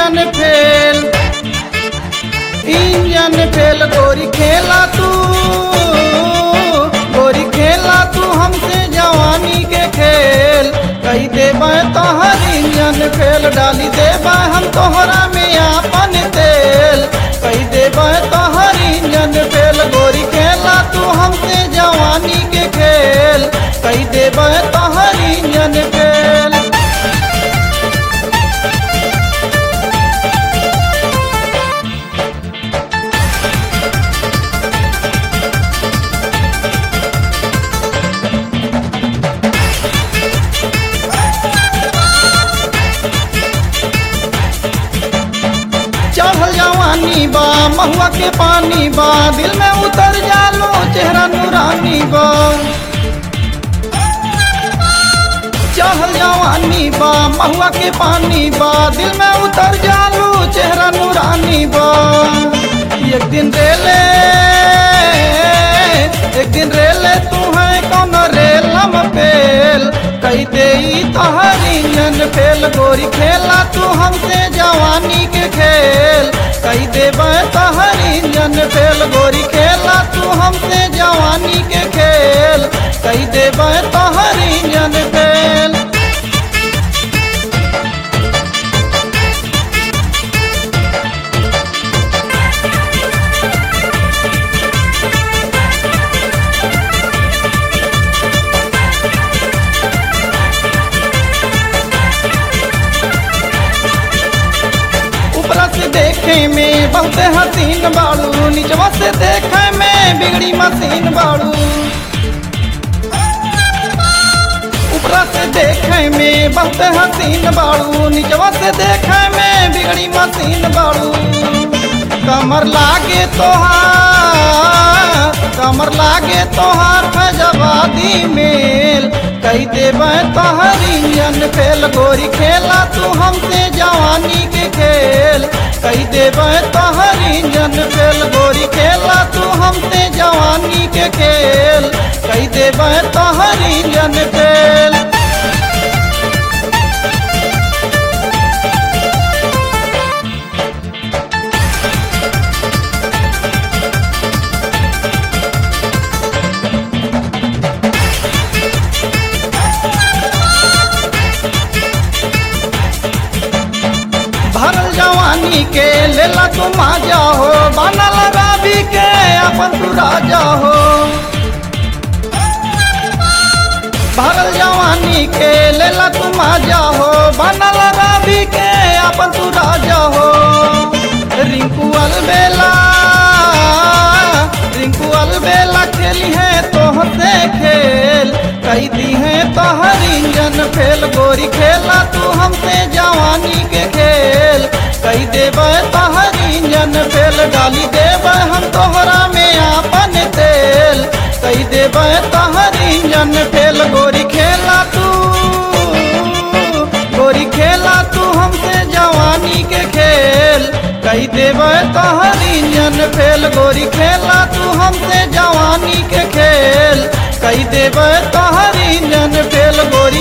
engine fail engine fail गोरी खेला तू गोरी खेला तू हमसे जवानी के खेल कही देबा तोहर इंजन फेल डाली देबा हम तोहरा में आपन तेल कही देबा तोहर इंजन फेल गोरी खेला तू हमसे जवानी के खेल कही देबा तोहर इंजन फेल चढ़ल जवानी बा महुआ के पानी बा दिल में उतर जालो चेहरा नूरानी बा चढ़ल जवानी बा महुआ के पानी बा दिल में उतर जालो चेहरा नूरानी बा एक दिन रेले एक दिन रेले तू है कौन रेल हम फेल कही दे तोहर इंजन फेल गोरी खेला तू हमसे जवानी के खेल कही दे तोहर इंजन फेल गोरी खेला तू हमसे जवानी के खेल कही दे तोहर इंजन फेल ऊपरा से देखे में बहुत हसीन बाड़ू निचवा से देखे में बिगड़ी मशीन बाड़ू ऊपरा से देखे में बहुत हसीन बाड़ू निचवा से देखे में बिगड़ी मशीन बाड़ू कमर लागे तोहार कमर लागे तोहार फजवादी मेल कही देबे तोहर इंजन फेल गोरी खेला तू हमसे जवानी के खेल कही देबे तोहर इंजन फेल गोरी खेला तू हमसे जवानी के खेल कही देबे तोहर इंजन फेल भरल जवानी के लेला तू माजा हो बनल राबी के अपन तू राजा हो भरल जवानी के लेला तू माजा हो बनल राबी के अपन तू राजा हो रिंकू अलबेला रिंकू अलबेला खेली है तोहसे खेल कही दी है तोहर इंजन फेल गोरी खेला तू हमसे जवानी के खेल कही देबे तोहर इंजन फेल डाली देबे हम तोहरा में आपन तेल कही देबे तोहर इंजन फेल गोरी खेला तू गोरी खेला तू हमसे जवानी के खेल कही देबे तोहर इंजन फेल गोरी खेला तू हमसे जवानी के खेल कही देबे तोहर इंजन फेल गोरी